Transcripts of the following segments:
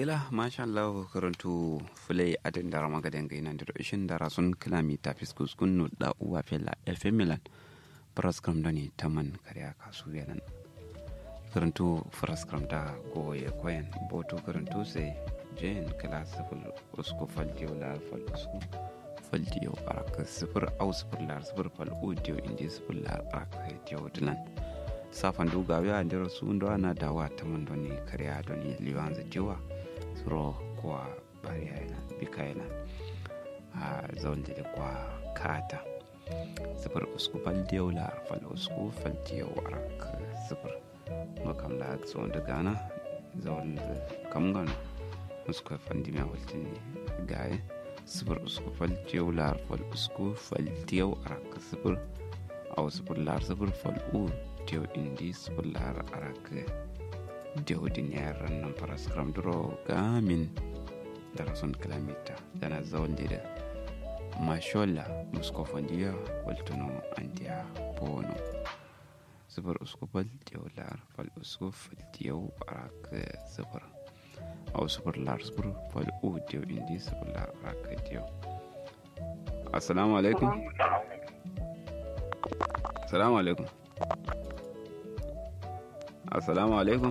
ngila masha Allah karantu fulai adin dara magadan ga inan ishin dara sun kilami ta fiskus kunnu da uwa fela fm milan praskram doni taman karya kasu yanan karantu praskram da goye koyan boto karantu sai jen kala sifil usku faldiyo la fal usku faldiyo araka sifir au sifir lar sifir fal udiyo indi sifir lar araka diyo dilan safan duga ya ndero su ndo ana dawa taman doni karya doni liwanza jiwa suro kwa bari yana bika yana a zaunde da kwa kata sifir usku fal diyo lar fal usku fal diyo araka sifir makam la zo da gana zaun kam gana usku fandi mai waltin gaye sifir usku fal diyo lar fal usku fal diyo araka sifir au sifir lar sifir fal u diyo indi sifir lar araka diyo din yaran nan faras kram duro gamin da rasun kilomita dana zaun da mashola musko fandiya waltuno andiya bono sifir usku fal diyo lar fal usku fal diyo araka sifir au sifir lar sifir fal u diyo indi sifir lar araka diyo assalamu alaikum assalamu alaikum assalamu alaikum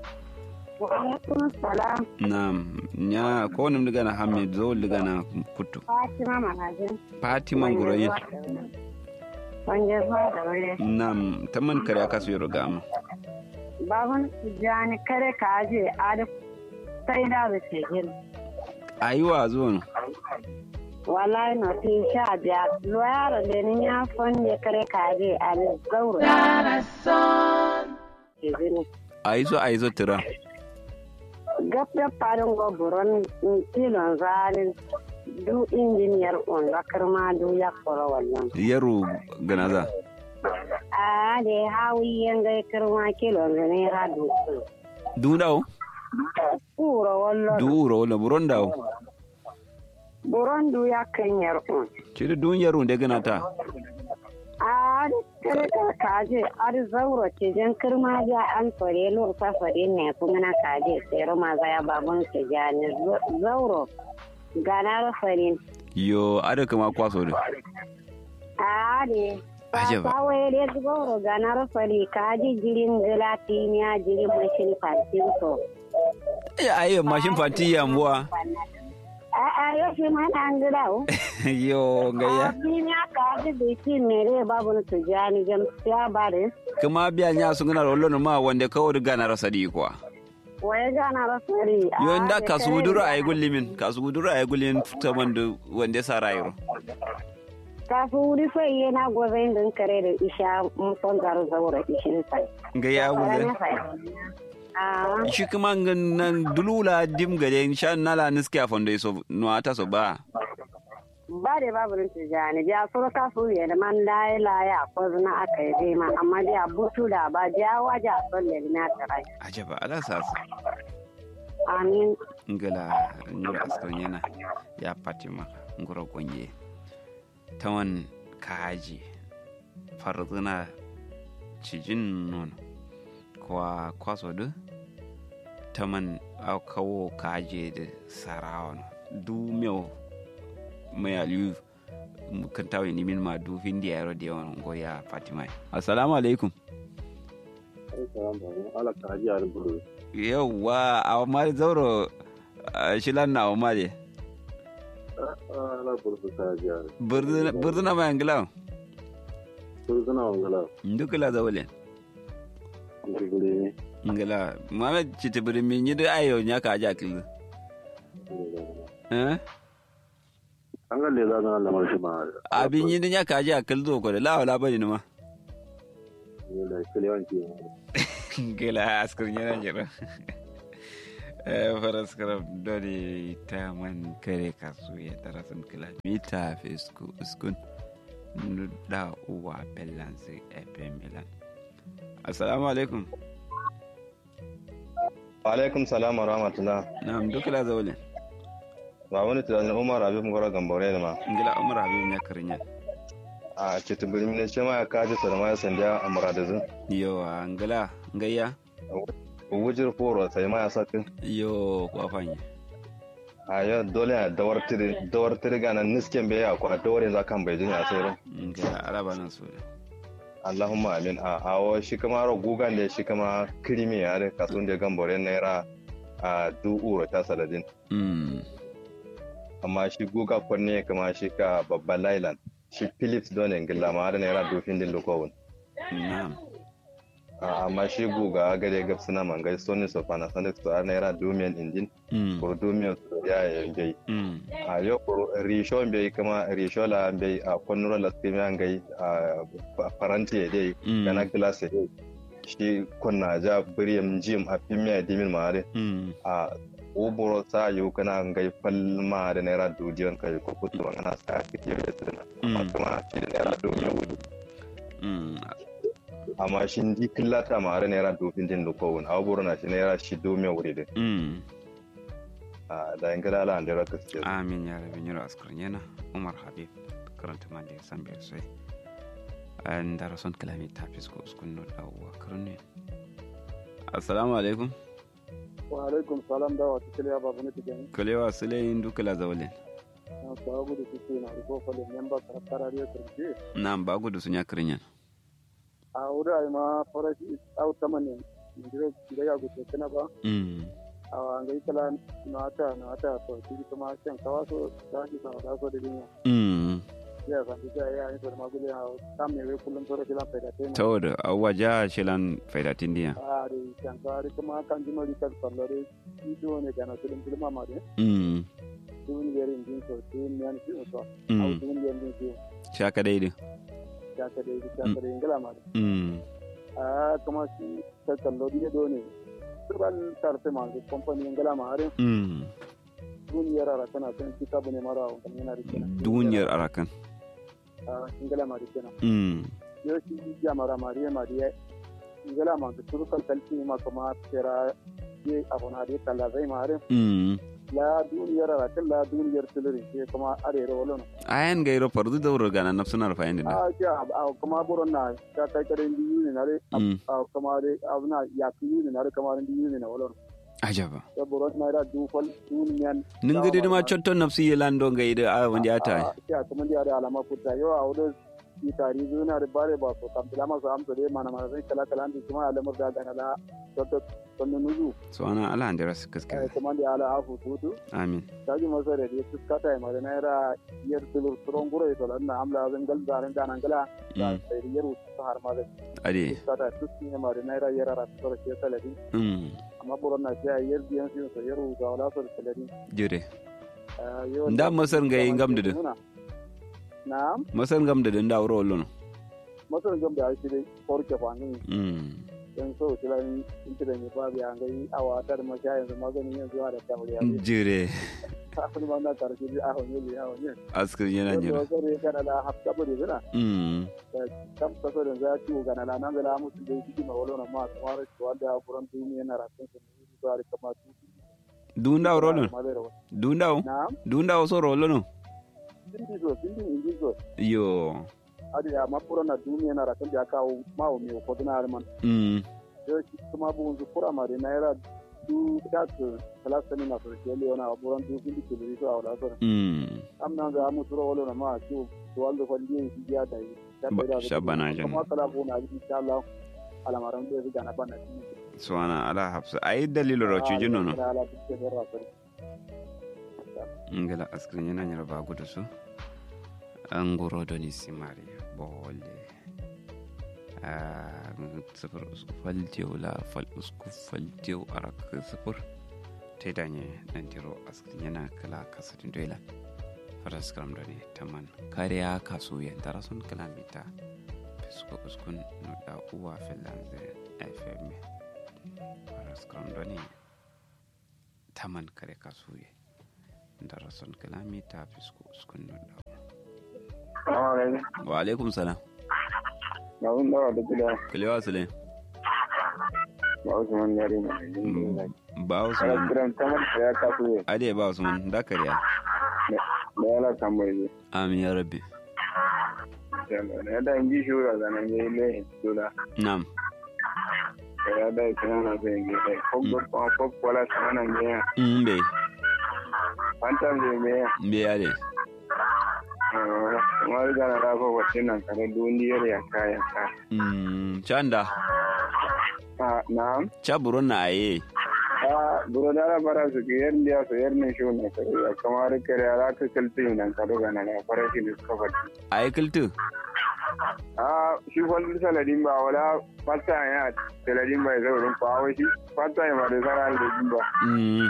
salam. Naam, nya ko nim diga na Hamid zo diga na Kutu. Fatima Magajin. Fatima Ngurayi. Wanje zuwa da wuri. Naam, taman kare aka su yoro gama. Babun jani kare ka aje adi sai da da ke gin. Ayiwa zo no. Wallahi no ti sha biya. Loyaro da ni ya fonje kare ka aje adi gauro. Ke gini. Aizo aizo tira. Gabda farin goburon tilon zalin du injiniyar on bakar ma du ya koro wannan. Yaro ganaza. A da hawi yan gai kirma kilon zane ra du. Du dawo? Kuro wallo. Du uro wala buron dawo. Buron du ya kan yar on. Ciri dun yaro da gana ta. A da kare ka kaje ar zauro ce jan kirma ja an fare lur sa fare ne kuma na kaje sai roma za ya babun su ja ne zauro. Ganar farin. Yo, ada kama kwaso da. A da Ajaba. Ba wai dai zauro ganar fari kaji jirin gelatiniya jirin mashin fatin so. Ya ayi mashin fati yambuwa. A'a yau shi ma na an gida o. Yo, gayya. Abin ya kaji da shi mere babu na tujani jam ya bare. Kuma biya nya sun gana rollo ma wanda kawo diga na rasa di kuwa. Waye gana rasari. Yo, inda kasu dura ayi gullimin, kasu dura ayi gullimin taman da wanda sa rayu. Kasu wuri sai yana gwazon din kare da isha mun son zaro zaura ishin sai. Gayya gullimin. Ah, shi kuma nan dulula dim gade sha nala niske a fondo so no ata so ba ba da babu na tujani ja suru kasu ya da man laye laye a kwazina aka yi zai ma amma dai a butu da ba ja waje a son da na tarai. ajaba ala sasa Amin. ngala nyura askon yana ya fatima ngoro gonye tawan kaji farzuna cijin nono kwa kwaso du taman au kawo kaje da sarawa no du meu mai aliyu kan tawo ni min ma du hindi yaro de won go ya fatima assalamu alaikum ala ka haji yarin buru yauwa a mari zauro shilan na a mari ala buru su ka haji yarin birdina ma yangila buru suna wangala ndukula zaule kuka gure ne ngila mame chiti biri mi nyi da ayo nya ka aja kil eh an ga le za zan lamar shi ma abi nyi da nya ka aja kil zo ko da la wala bani ma ne da kilewan ki ngila askar nyana jira eh faras karab dori ta man kare kasu ya tarasan kila mita fesku uskun da uwa bellansi fm milan assalamu alaikum alaikum salam wa rahmatullah na'am dukla zaule ba wani tunanin umar abin gora gambore ne ma ngila umar habib nya karinya a cikin birnin ne ce ma ya kaji su da ma ya sanda a muradazin yawa ngila ngayya wujir foro sai ma ya sakin yo kwa fanye a yau dole a dawar tiri dawar tiri gana nisken bai ya kwa dawar yanzu kan bai jinya sai ro ga araba nan so Allahumma amin a awo shi kama ro gugan da shi kama krimi ya da kasun da gambore naira a du uro ta saladin mm amma shi guga kwanne kama shi ka babban lailan shi philips don ingila ma da naira dofin din lokowun na'am amma shi guga gade gab suna mangai sony sofana sonic to har naira domian injin mm ko domian ya yi gai mm a yau ko risho bai kama risho la bai a kwanuro la skimi an gai a faranti ya dai Mm. gana glass ya dai shi kunna ja biriyam jim a fimiya dimin ma dai mm a uburo sa yau kana gai falma da naira dudiyan kai ko kutu ana sa kike da tsina amma Mm. kuma shi da naira domian wudu mm amma shi ndi killata ma da naira dofin din lokowun a uburo na shi naira shi domian wuri dai mm a da ingila ala an dira gaskiya amin ya rabi nyiro askar yana umar habib karanta ma da san bai sai an dara son kalami ta fisko uskun no dawowa karne assalamu alaikum wa alaikum salam da wata kiliya babu ne tijan kalewa sulayin dukala zawalin na ta gudu su na riko falin memba karakara ya turke nan ba gudu sun ya kirin a wuri ai ma farashi au tamanin ndire ndire ya gudu kana ba mm a ngai kala na ta na ta to shi kuma kan kawaso da shi sa da so da dinya mm ya san da ya yi to ma gudu ha kam ne we kullum to da kila faida tema tawada awaja shilan faidatin diya a re kan ka re kuma kan jino ri kan sallare shi do ne gana kullum kullum ma de mm dun yerin din so dun ne an shi so au mm dun yerin din so shaka daidai ya ka dai ya ka dai ngala ma mm a kuma shi ta kallo ne do ne turban tarfe ma ga company ngala ma are mm duniyar ara tana san kita bane mara wa kan yana rike duniyar arakan a ngala ma rike na mm yo shi ya mara mariya mariya ngala ma ga turu kan kalci ma kuma tera ye abona de kala zai ma are mm la duniyar ara kan la duniyar tuluri ke kuma are ro wala ayan gairo fardu dauro gana nafsunar fayin da a ce a kuma buron na ta kai kare ndi yuni na re mm a kuma de abuna ya ku yuni na re kuma ndi yuni na wala ajaba ya buron na ra du fal duniyan nin gidi ma chotton nafsi yelando gaida a wanda ata ya kuma da da alama kuta yau a wurin yi tari zuna da bare ba so kam bila masu amsa dai mana mana zai kala kala ndi kuma alamar da gana la toto tonnu nuzu so ana ala andira su eh, kaskare kuma da ala afu tutu amin taji masa da ya tuskata ya mara naira yar tulur turon gura ya tolan na amla zan gal zaren gana gala da mm sai yar ta har ma da ade tuskata tuski ya mara naira yar ara tsara ke salari mm amma buron na sai yar biyan su so yar ga wala so salari jure Eh, yau- Nda masar ga yin gamda da. na'am masan gam da dinda wuro lono masar gam da shi dai forke kwanin mm don so kilan intilan ya babu ya gai awa tar masha yanzu maganin yanzu da ta wuri yanzu jure kafin ma na karshe da ahon yeli ahon yin askar yana wanda jira wasu ne kana da hafta bari zina mm kam kaso da za ciwo gana la nan da musu da shi ma wala ma kamar to wanda ya furan duniya na rakin su ne zuwa da kama su dunda wuro lono ma da rawa dunda wo na dunda wo so ro lono dindi so dindi indi so yo adi ya ma furan na duniya na rakin da ya kawo ma o mi ko dina man mm yo shi kuma bu zu fura ma da naira du da su kalasa ni na so ke le ona furan du dindi ke le so a wala so mm am nan ga mu turo wala ma su to wanda ko ndi shi ya da yi Ba- shabana jan. kuma kala ko na insha Allah alamaran da ga na bana so ana ala hafsa ai dalilo ro ci jino no ala tukke da rasul ngala askar yana nyara ba gudu su an goro da ni simari bole a sifir usku faltiyo la fal usku faltiyo arak sifir ta danye dan tiro askar yana kala kasatin doila faras karam da ne taman kariya kaso ya dara sun kalamita fisko uskun nuda uwa finland fm faras karam da ne taman kare kaso ya dara sun kalamita fisko uskun nuda wa alaikum salam na wun dawa da gida kalewa sule ba wasu man yare na ba usman kiran tamar da ya kasu ne ade ba usman da kariya da ya la tamar ne amin ya rabbi da ya da inji shura da nan yayi ne dole nam kaya da kana na zai ge dai ko go ko ko wala sana ne ya mm be fanta ne me ya be ade kamar gana da ko wacce nan kare duniyar ya kaya ka mm chanda ah na'am cha buron na aye ah buro da bara su ke yar ndiya so yar ne shi ne kare ya kamar kare ala ka kalti nan kado gana na fara shi ne suka fadi aye kiltu ah shi kwallo saladin ba wala fata ya saladin ba zai wurin fa shi fata ya ma da sara da jimba mm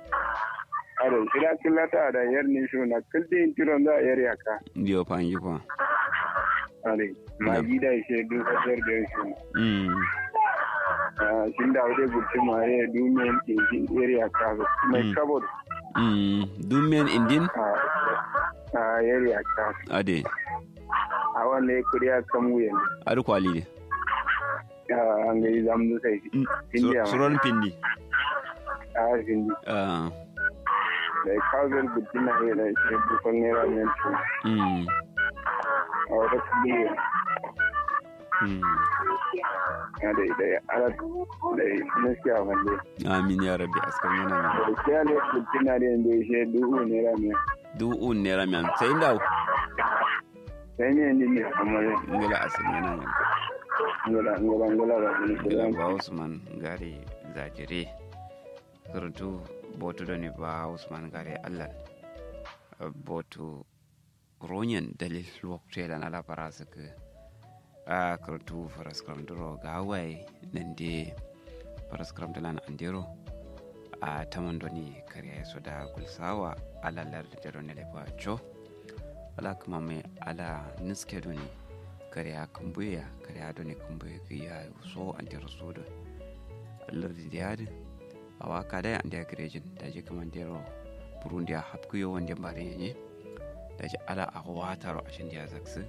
ado shira killata da yar ne shi na kalti kiron da yar ya ka dio panji ko ade ma gida shi du fasar da shi mm shin da wadai gurci mare dumiyan injin area kaza mai Mm. kabod mm dumen indin a area kaza ade a wanda ya kuriya kan wuyan adu kwali de an ga yi zamu sai Mm, India sur- suron pindi a hindi ah da ya kawo zai gurci na yi da shi bukon naira mai ci mm a wata kudi mm ya da da ya ala da ya nasiya wanda amin ya rabbi askar yana da min ya kiya ne gurci na da yanda ya shi duhu naira mai du un nera miam sai ndaw sai ne ni ne amma ne ngala asir yana min ngala ngala ngala ba ni ngala ngala ba usman gare zajire surtu botu da ne ba usman gare allah botu ronyen dalil lokte da na labara suka a kartu faraskram duro ga hawaye nan de faraskram da lan andero a taman doni kariya su da gulsawa alalar da jaro ne lefa cho ala kuma mai ala niske doni kariya kumbuya kariya doni kumbuya kiya so andero su da lardi da yadi a waka da an da garejin da ji kaman dero burundi a hapkuyo wanda bare ne da ji ala a wataro a shin da zaksu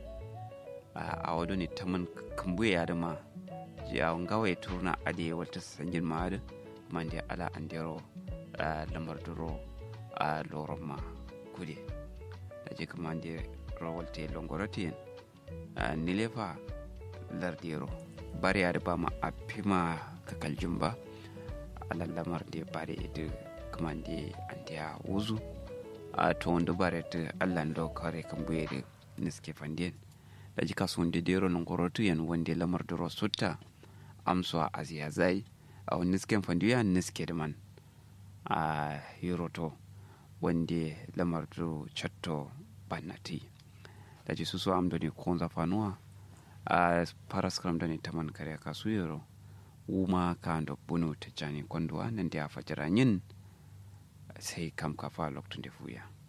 a wado ne taman kumbuya da ma ji a ngawa ya turna ade wata sanjin ma da man da ala an dero lamar duro a loron ma kude da ji kaman da rawalte longorotiyan nilefa lardero bari da ba ma a fima kakaljin ba a lallamar da bare da kuma da an da wuzu a to wanda bare ta allan da kare kan buye da niske fandien da ji kasuwan da dero nan gorotu yan wanda lamar da rosutta amso a aziya zai a wani nisken fandiya niske da man a hiroto wanda lamar da chatto bannati da ji su so am da ne konza fanuwa a paraskram da ne taman kare kasu yaro wuma kando bunu tijjani konduwa nan da ya fajira yin sai kam kafa lokacin da fuya